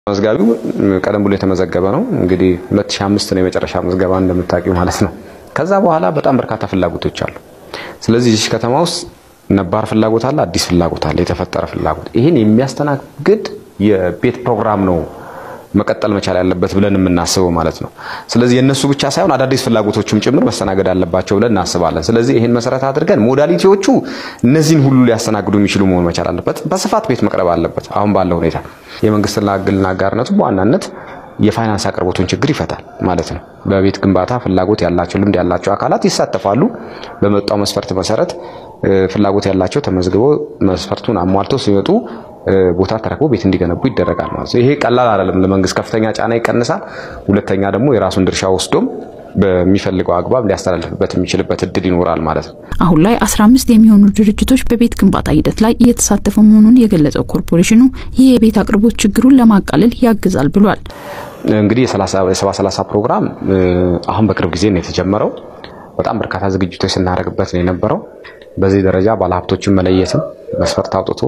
መዝጋቢው ቀደም ብሎ የተመዘገበ ነው። እንግዲህ 2005 ነው የመጨረሻ ምዝገባ እንደምታውቂው ማለት ነው። ከዛ በኋላ በጣም በርካታ ፍላጎቶች አሉ። ስለዚህ እዚህ ከተማ ውስጥ ነባር ፍላጎት አለ፣ አዲስ ፍላጎት አለ፣ የተፈጠረ ፍላጎት። ይህን የሚያስተናግድ የቤት ፕሮግራም ነው መቀጠል መቻል ያለበት ብለን የምናስበው ማለት ነው። ስለዚህ የእነሱ ብቻ ሳይሆን አዳዲስ ፍላጎቶችም ጭምር መስተናገድ አለባቸው ብለን እናስባለን። ስለዚህ ይህን መሰረት አድርገን ሞዳሊቲዎቹ እነዚህን ሁሉ ሊያስተናግዱ የሚችሉ መሆን መቻል አለበት። በስፋት ቤት መቅረብ አለበት። አሁን ባለው ሁኔታ የመንግስትና ግልና አጋርነቱ በዋናነት የፋይናንስ አቅርቦቱን ችግር ይፈታል ማለት ነው። በቤት ግንባታ ፍላጎት ያላቸው ልምድ ያላቸው አካላት ይሳተፋሉ። በመጣው መስፈርት መሰረት ፍላጎት ያላቸው ተመዝግበው መስፈርቱን አሟልተው ሲመጡ ቦታ ተረክቦ ቤት እንዲገነቡ ይደረጋል ማለት ነው። ይሄ ቀላል አይደለም። ለመንግስት ከፍተኛ ጫና ይቀንሳል። ሁለተኛ ደግሞ የራሱን ድርሻ ወስዶም በሚፈልገው አግባብ ሊያስተላልፍበት የሚችልበት እድል ይኖራል ማለት ነው። አሁን ላይ 15 የሚሆኑ ድርጅቶች በቤት ግንባታ ሂደት ላይ እየተሳተፉ መሆኑን የገለጸው ኮርፖሬሽኑ ይህ የቤት አቅርቦት ችግሩን ለማቃለል ያግዛል ብሏል። እንግዲህ የሰባ ሰላሳ ፕሮግራም አሁን በቅርብ ጊዜ ነው የተጀመረው። በጣም በርካታ ዝግጅቶች ስናደርግበት ነው የነበረው። በዚህ ደረጃ ባለሀብቶችን መለየትም መስፈርት አውጥቶ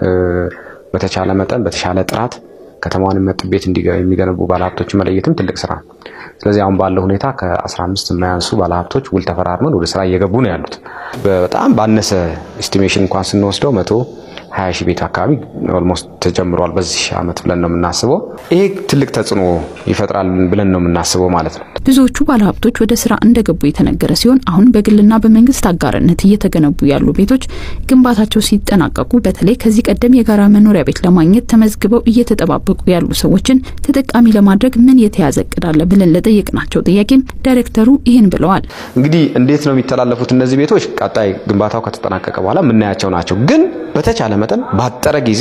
በተቻለ መጠን በተሻለ ጥራት ከተማውን የሚመጥን ቤት የሚገነቡ ባለሀብቶችን መለየትም ትልቅ ስራ ነው። ስለዚህ አሁን ባለው ሁኔታ ከ15 የማያንሱ ባለሀብቶች ውል ተፈራርመን ወደ ስራ እየገቡ ነው ያሉት። በጣም ባነሰ ኤስቲሜሽን እንኳን ስንወስደው መቶ ሀያ ሺህ ቤት አካባቢ ኦልሞስት ተጀምሯል በዚህ አመት ብለን ነው የምናስበው። ይሄ ትልቅ ተጽዕኖ ይፈጥራል ብለን ነው የምናስበው ማለት ነው። ብዙዎቹ ባለሀብቶች ወደ ስራ እንደገቡ የተነገረ ሲሆን አሁን በግልና በመንግስት አጋርነት እየተገነቡ ያሉ ቤቶች ግንባታቸው ሲጠናቀቁ በተለይ ከዚህ ቀደም የጋራ መኖሪያ ቤት ለማግኘት ተመዝግበው እየተጠባበቁ ያሉ ሰዎችን ተጠቃሚ ለማድረግ ምን የተያዘ እቅድ አለ ብለን ለጠየቅናቸው ጥያቄም ዳይሬክተሩ ይህን ብለዋል። እንግዲህ እንዴት ነው የሚተላለፉት እነዚህ ቤቶች? ቀጣይ ግንባታው ከተጠናቀቀ በኋላ የምናያቸው ናቸው። ግን በተቻለ መጠን ባጠረ ጊዜ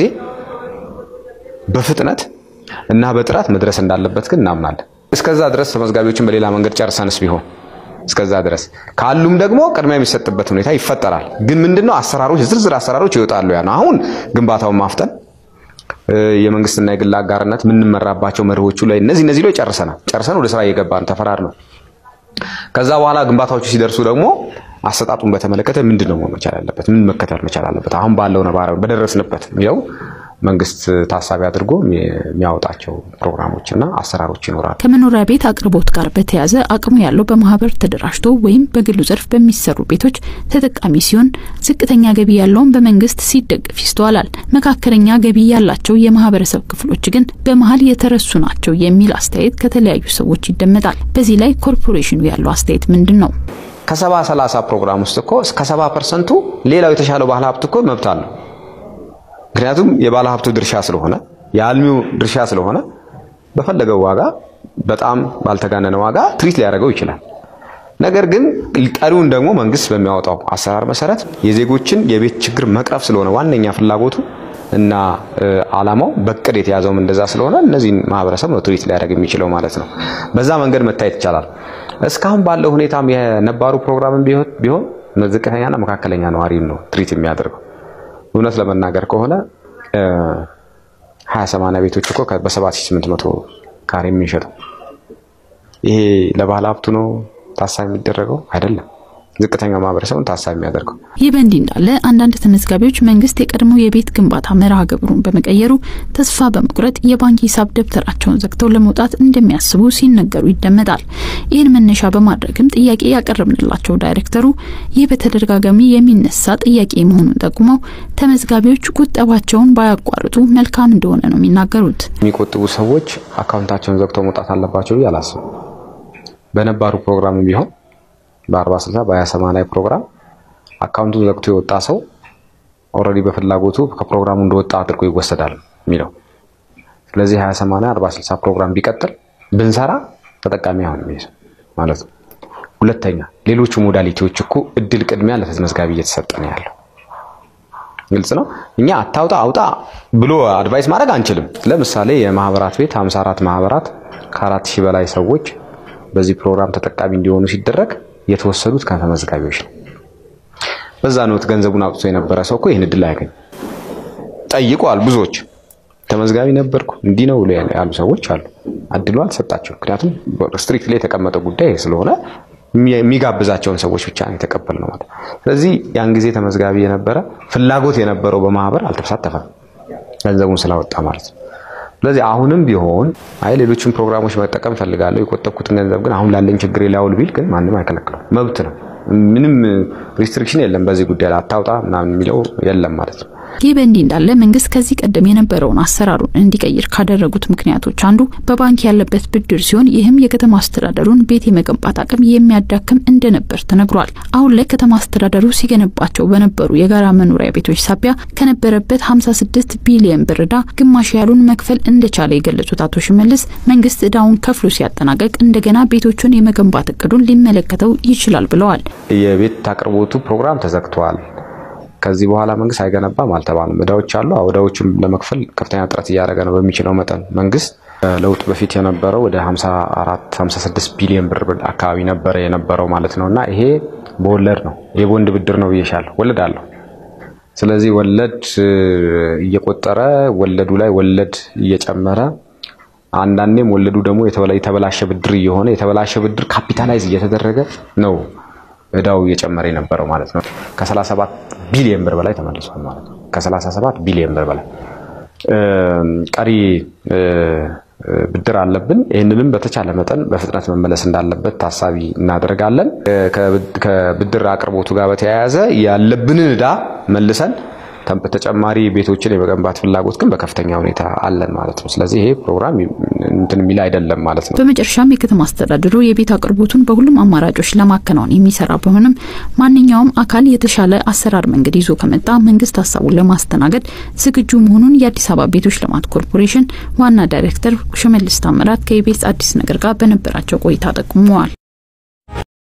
በፍጥነት እና በጥራት መድረስ እንዳለበት ግን እናምናለን። እስከዛ ድረስ ተመዝጋቢዎችን በሌላ መንገድ ጨርሰንስ ቢሆን እስከዛ ድረስ ካሉም ደግሞ ቅድሚያ የሚሰጥበት ሁኔታ ይፈጠራል። ግን ምንድነው አሰራሮች፣ ዝርዝር አሰራሮች ይወጣሉ። ያ ነው አሁን ግንባታውን ማፍጠን የመንግስትና የግል አጋርነት የምንመራባቸው መርሆቹ ላይ እነዚህ እነዚህ ላይ ጨርሰናል። ጨርሰን ወደ ስራ እየገባን ተፈራርመን ከዛ በኋላ ግንባታዎቹ ሲደርሱ ደግሞ አሰጣጡን በተመለከተ ምንድን ነው መሆን መቻል ያለበት? ምን መከተል መቻል አለበት? አሁን ባለው ነባራዊ በደረስንበት የሚለው መንግስት ታሳቢ አድርጎ የሚያወጣቸው ፕሮግራሞችና አሰራሮች ይኖራሉ። ከመኖሪያ ቤት አቅርቦት ጋር በተያያዘ አቅሙ ያለው በማህበር ተደራጅቶ ወይም በግሉ ዘርፍ በሚሰሩ ቤቶች ተጠቃሚ ሲሆን፣ ዝቅተኛ ገቢ ያለውን በመንግስት ሲደገፍ ይስተዋላል። መካከለኛ ገቢ ያላቸው የማህበረሰብ ክፍሎች ግን በመሀል የተረሱ ናቸው የሚል አስተያየት ከተለያዩ ሰዎች ይደመጣል። በዚህ ላይ ኮርፖሬሽኑ ያለው አስተያየት ምንድን ነው? ከሰባ ሰላሳ ፕሮግራም ውስጥ እኮ እስከ ሰባ ፐርሰንቱ ሌላው የተሻለው ባለ ሀብት እኮ መብት አለው። ምክንያቱም የባለ ሀብቱ ድርሻ ስለሆነ የአልሚው ድርሻ ስለሆነ በፈለገው ዋጋ በጣም ባልተጋነነ ዋጋ ትሪት ሊያደርገው ይችላል። ነገር ግን ቀሪውን ደግሞ መንግስት በሚያወጣው አሰራር መሰረት የዜጎችን የቤት ችግር መቅረፍ ስለሆነ ዋነኛ ፍላጎቱ እና አላማው በቅድ የተያዘውም እንደዛ ስለሆነ እነዚህን ማህበረሰብ ነው ትሪት ሊያደርግ የሚችለው ማለት ነው። በዛ መንገድ መታየት ይቻላል። እስካሁን ባለው ሁኔታም የነባሩ ፕሮግራም ቢሆን ዝቅተኛና መካከለኛ ነዋሪን ነው ትሪት የሚያደርገው። እውነት ለመናገር ከሆነ ሀያ ሰማንያ ቤቶች እኮ በ7800 ካሬ የሚሸጠው ይሄ ለባለ ሀብቱ ነው ታሳቢ የሚደረገው አይደለም። ዝቅተኛው ማህበረሰቡን ታሳቢ የሚያደርገው። ይህ በእንዲህ እንዳለ አንዳንድ ተመዝጋቢዎች መንግስት የቀድሞ የቤት ግንባታ መርሃ ግብሩን በመቀየሩ ተስፋ በመቁረጥ የባንክ ሂሳብ ደብተራቸውን ዘግተው ለመውጣት እንደሚያስቡ ሲነገሩ ይደመጣል። ይህን መነሻ በማድረግም ጥያቄ ያቀረብንላቸው ዳይሬክተሩ ይህ በተደጋጋሚ የሚነሳ ጥያቄ መሆኑን ጠቁመው ተመዝጋቢዎች ቁጠባቸውን ባያቋርጡ መልካም እንደሆነ ነው የሚናገሩት። የሚቆጥቡ ሰዎች አካውንታቸውን ዘግተው መውጣት አለባቸው ብዬ አላስብም። በነባሩ ፕሮግራም ቢሆን በአርባ ስልሳ በሀያ ሰማንያ ፕሮግራም አካውንቱን ዘግቶ የወጣ ሰው ኦልሬዲ በፍላጎቱ ከፕሮግራሙ እንደወጣ አድርጎ ይወሰዳል የሚለው። ስለዚህ ሀያ ሰማንያ አርባ ስልሳ ፕሮግራም ቢቀጥል ብንሰራ ተጠቃሚ አሁን ማለት ነው። ሁለተኛ ሌሎቹ ሞዳሊቲዎች እኮ እድል ቅድሚያ ለተመዝጋቢ እየተሰጠ ነው ያለው። ግልጽ ነው። እኛ አታውጣ አውጣ ብሎ አድቫይስ ማድረግ አንችልም። ለምሳሌ የማህበራት ቤት 54 ማህበራት ከአራት ሺህ በላይ ሰዎች በዚህ ፕሮግራም ተጠቃሚ እንዲሆኑ ሲደረግ የተወሰዱት ከተመዝጋቢዎች ነው። በዛ ኖት ገንዘቡን አውጥቶ የነበረ ሰው እኮ ይህን እድል አያገኝ። ጠይቋል። ብዙዎች ተመዝጋቢ ነበርኩ እንዲህ ነው ብሎ ያሉ ሰዎች አሉ። እድሉ አልተሰጣቸው። ምክንያቱም ስትሪክት ላይ የተቀመጠ ጉዳይ ስለሆነ የሚጋብዛቸውን ሰዎች ብቻ ነው የተቀበልነው ማለት። ስለዚህ ያን ጊዜ ተመዝጋቢ የነበረ ፍላጎት የነበረው በማህበር አልተሳተፈም ገንዘቡን ስላወጣ ማለት ነው። ስለዚህ አሁንም ቢሆን አይ ሌሎችን ፕሮግራሞች መጠቀም ፈልጋለሁ የቆጠብኩትን ገንዘብ ግን አሁን ላለኝ ችግር ላውል ቢል ግን ማንም አይከለክለው፣ መብት ነው። ምንም ሪስትሪክሽን የለም በዚህ ጉዳይ ላይ አታውጣ ምናምን የሚለው የለም ማለት ነው። ይህ በእንዲህ እንዳለ መንግስት ከዚህ ቀደም የነበረውን አሰራሩን እንዲቀይር ካደረጉት ምክንያቶች አንዱ በባንክ ያለበት ብድር ሲሆን ይህም የከተማ አስተዳደሩን ቤት የመገንባት አቅም የሚያዳክም እንደነበር ተነግሯል። አሁን ላይ ከተማ አስተዳደሩ ሲገነባቸው በነበሩ የጋራ መኖሪያ ቤቶች ሳቢያ ከነበረበት 56 ቢሊዮን ብር ዕዳ ግማሽ ያሉን መክፈል እንደቻለ የገለጹት አቶ ሽመልስ መንግስት ዕዳውን ከፍሎ ሲያጠናቀቅ እንደገና ቤቶቹን የመገንባት እቅዱን ሊመለከተው ይችላል ብለዋል። የቤት አቅርቦቱ ፕሮግራም ተዘግቷል። ከዚህ በኋላ መንግስት አይገነባም አልተባለም። እዳዎች አሉ። እዳዎቹን ለመክፈል ከፍተኛ ጥረት እያደረገ ነው። በሚችለው መጠን መንግስት ለውጥ በፊት የነበረው ወደ 54 56 ቢሊዮን ብር አካባቢ ነበረ የነበረው ማለት ነው። እና ይሄ በወለድ ነው የቦንድ ብድር ነው ብዬሻለሁ። ወለድ አለው። ስለዚህ ወለድ እየቆጠረ ወለዱ ላይ ወለድ እየጨመረ አንዳንዴም ወለዱ ደግሞ የተበላሸ ብድር እየሆነ የተበላሸ ብድር ካፒታላይዝ እየተደረገ ነው እዳው እየጨመረ የነበረው ማለት ነው። ከ37 ቢሊዮን ብር በላይ ተመልሷል ማለት ነው። ከ37 ቢሊዮን ብር በላይ ቀሪ ብድር አለብን። ይህንንም በተቻለ መጠን በፍጥነት መመለስ እንዳለበት ታሳቢ እናደርጋለን። ከብድር አቅርቦቱ ጋር በተያያዘ ያለብንን እዳ መልሰን ተጨማሪ ቤቶችን የመገንባት ፍላጎት ግን በከፍተኛ ሁኔታ አለን ማለት ነው። ስለዚህ ይሄ ፕሮግራም እንትን የሚል አይደለም ማለት ነው። በመጨረሻም የከተማ አስተዳደሩ የቤት አቅርቦቱን በሁሉም አማራጮች ለማከናወን የሚሰራ ቢሆንም ማንኛውም አካል የተሻለ አሰራር መንገድ ይዞ ከመጣ መንግስት ሀሳቡን ለማስተናገድ ዝግጁ መሆኑን የአዲስ አበባ ቤቶች ልማት ኮርፖሬሽን ዋና ዳይሬክተር ሽመልስ ታምራት ከኢቢኤስ አዲስ ነገር ጋር በነበራቸው ቆይታ ጠቁመዋል።